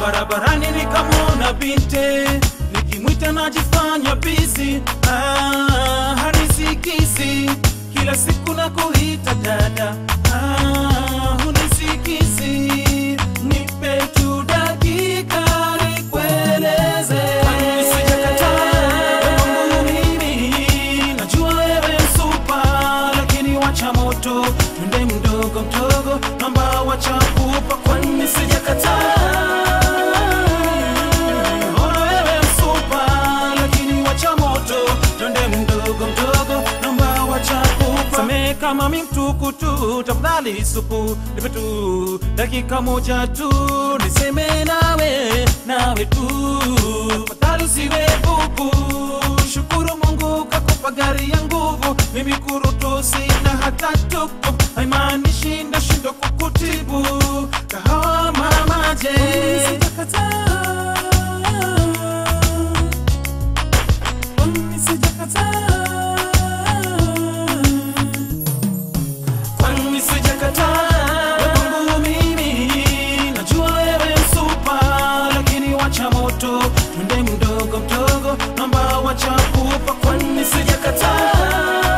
barabarani nikamwona binti nikimwita najifanya bizi ah, hanisikizi kila siku na kuita dada ah, hunisikizi nipe tu dakika nikueleze Sijakataa kwangu mimi, najua wewe msupa lakini wacha moto twende mdogo mdogo namba wacha kupa kwani sijakataa Ona wewe msupa lakini wacha moto twende mdogo mdogo namba wacha kupa Samehe kama mi mtukutu tafadhali supu nipe tu dakika moja tu niseme nawe nawe tu tafadhali usiwe bubu shukuru Mungu kakupa gari ya nguvu mimi kurutu sina hata tuku haimaanishi ndashindwa kukutibu kahawa mama je Kwani sijakataa kwangu mimi, najua wewe msupa, lakini wacha moto twende mdogo mdogo, namba wacha kupa. Kwani sijakataa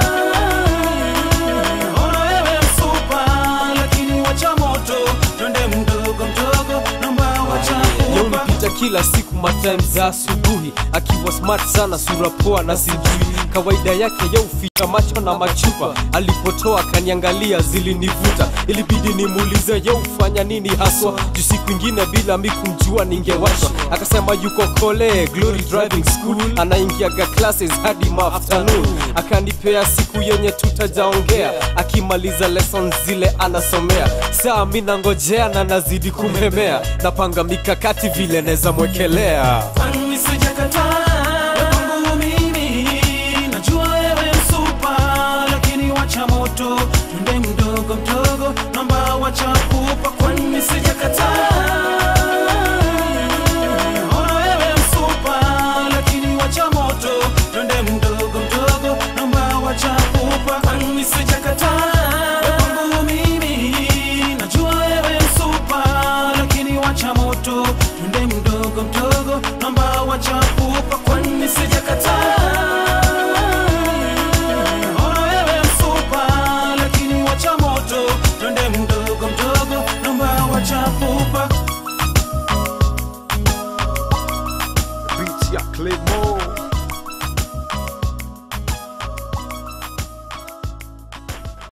ona wewe msupa, lakini wacha moto twende mdogo mdogo, namba wacha Leo kupa. nipita kila siku matime za asubuhi akiwa smart sana sura poa na sijui kawaida yake ya uficha macho na machupa alipotoa kaniangalia zilinivuta ilibidi nimuulize ye ufanya nini haswa juu siku ingine bila mi kumjua ningewashwa akasema yuko kole glory driving school anaingiaga classes hadi maafternoon akanipea siku yenye tutajaongea akimaliza lessons zile anasomea saa mi nangojea na nazidi kumhemea napanga mikakati vile neza mwekelea Kwani sijakataa kwangu mimi, najua wewe msupa, lakini wacha moto twende mdogo mdogo, namba wacha kupa. Kwani sijakataa ona wewe msupa, lakini wacha moto twende mdogo mdogo, namba wacha kupa. Kwani sijakataa kwangu mimi, najua wewe msupa, lakini wacha moto twende mdogo mdogo, namba wacha kupa. Kwani sijakataa ona wewe msupa, lakini wacha moto twende mdogo mdogo, namba wacha kupa. Beats ya Claymore